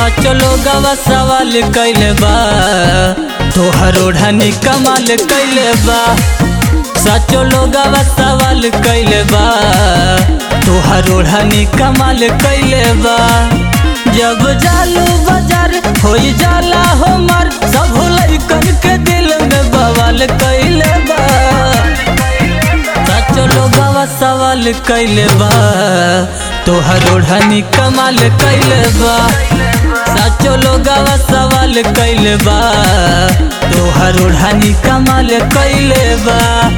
सच लोगवा सवाल कैले बा तोहर ओढ़नी कमाल कैले बा सच लोगवा सवाल कैले बा तोहर ओढ़नी कमाल कैले बा जब जालू बाजार हो जाला हमर सब लइकन के दिल में बवाल कैले बा सच लोगवा सवाल कैले बा तोहर ओढ़नी कमाल कैले बा सच लोगवा सवाल कैले बा तोहर ओढ़नी कमाल कैले बा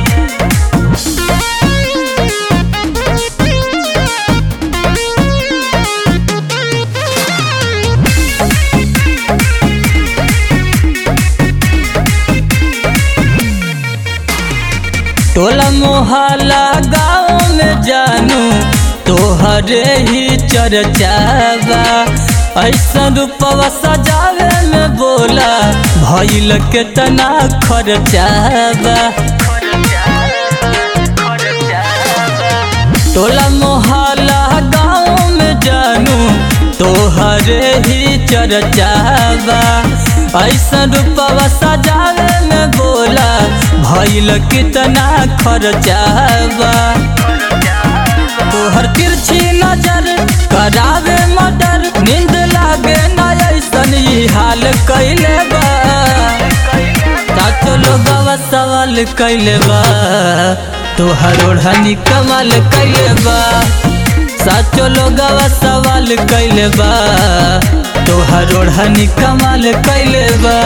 टोला मोहल्ला गाँव में जानू तोहरे ही चर्चावा ऐसा रूपवा सजावे में बोला भइल के तना खर्चावा टोला मोहल्ला गाँव में जानू तोहरे ही चर्चावा ऐसा रूपवा सजावे में बोला भइल कितना खर्चावा तोहर तिरछी नजर करावे मर्डर नींद लागे ना ऐसन ही हाल कैले बा साचो लोगवा सवाल कैले बा तोहर ओढ़नी कमाल कैले बा साचो लोगवा सवाल कैले बा तोहर ओढ़नी कमाल कैले बा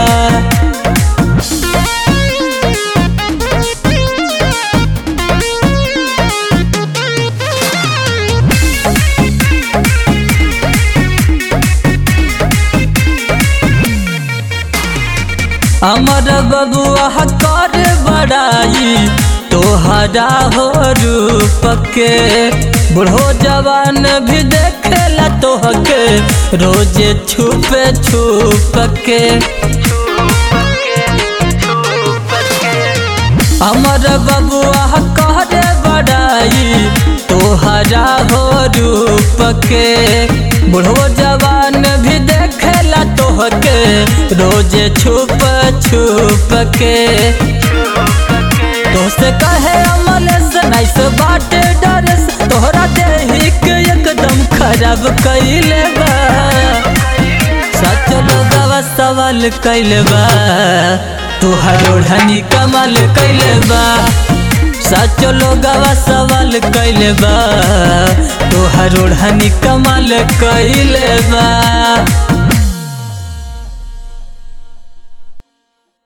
अमर बबुआ कर बड़ाई तोहरा हो रूप के बूढ़ो जवान भी देखेला तोहके रोजे छुपे छुप के अमर बबुआ कर बड़ाई तोहरा हो रूप के बूढ़ो जवान भी देखेला तोहके रोजे छुप छुप के दोस्त कहे अमल से नाइस बाटे डरस तोहरा देही के एकदम खराब कैले बा सच लोगवा सवाल कैले बा तोहर ओढ़नी कमाल कैले बा सच लोगवा सवाल कैले बा तोहर ओढ़नी कमाल कैले बा